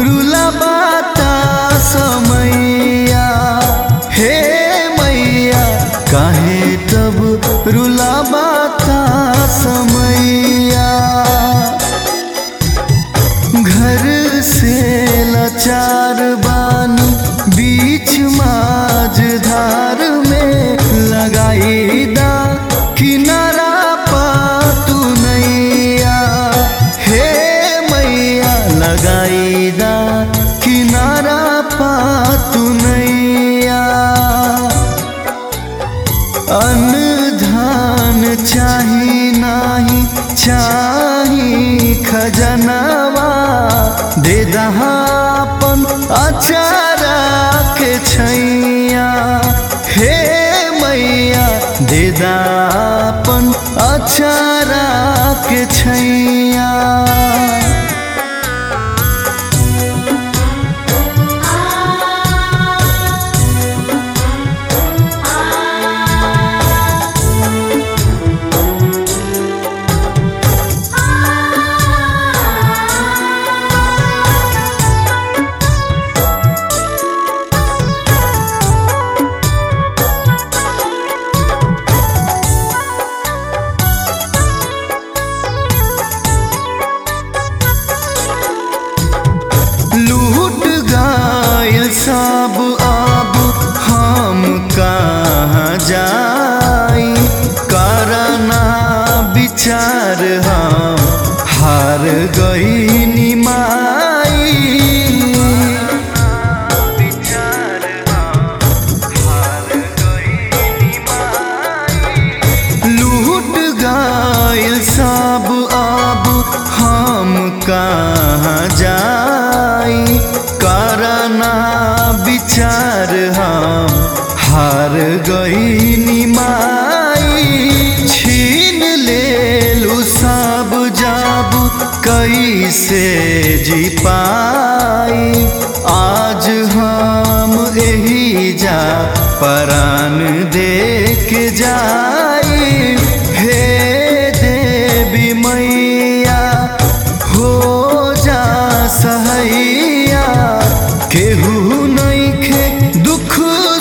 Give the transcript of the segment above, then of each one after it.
रुला बाता समैया हे मैया काहे तब रुला बाता समैया घर से लाचार बानी बीच माज धार में लगाई दा किनारा पातू नैया हे मैया लगाई दा किनारा पातू नैया अन्न धान चाही नाही चाही खजनवा दे दहापन अचारा के छैया हे मैया दे दापन अचारा के छैया लूट गायल सब अब हम कहाँ जाई करना विचार हम हार गई निमाई लूट गायल सब अब हम कहाँ जाई करना विचार हम हार गई निमाई छीन ले लू सब जाब कैसे जी पाई आज हम यही जा परान दे के जाई हे देवी मैया हो जा सहैया केहू नइखे दुख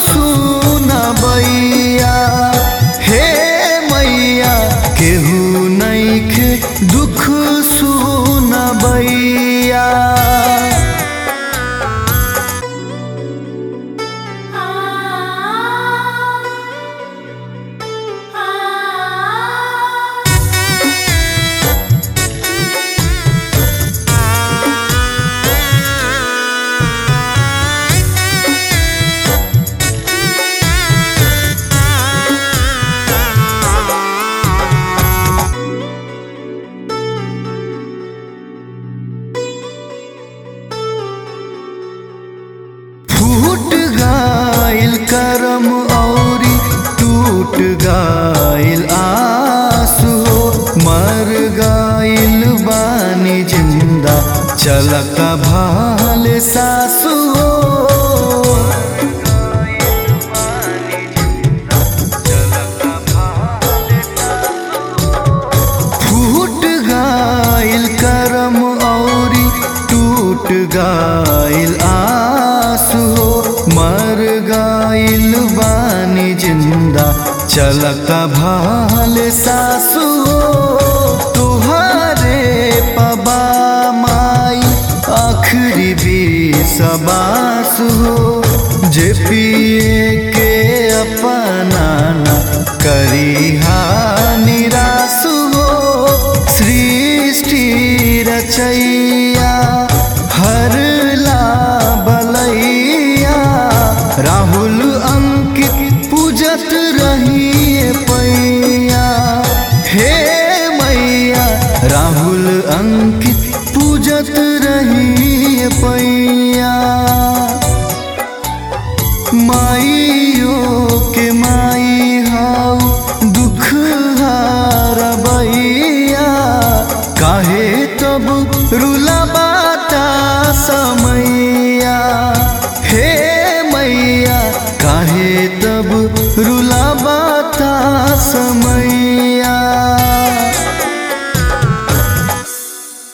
सुनबैया हे मैया केहू नइखे दुख सुनबैया फूट गाइल करम औरी टूट गाइल आंसू मर गाइल बानी जिंदा चलक भाल सासू फूट गाइल करम औरी टूट गाइल आंसू मर गाइल बानी जिंदा चलक भाल सासू तुहारे पबा माई आखिरी भी सबासु जे पिए के अपना न करी निरासु सृष्टि रचैया हर ला बलैया राहुल अंकित पूजत रहिए पैया हे मैया राहुल अंकित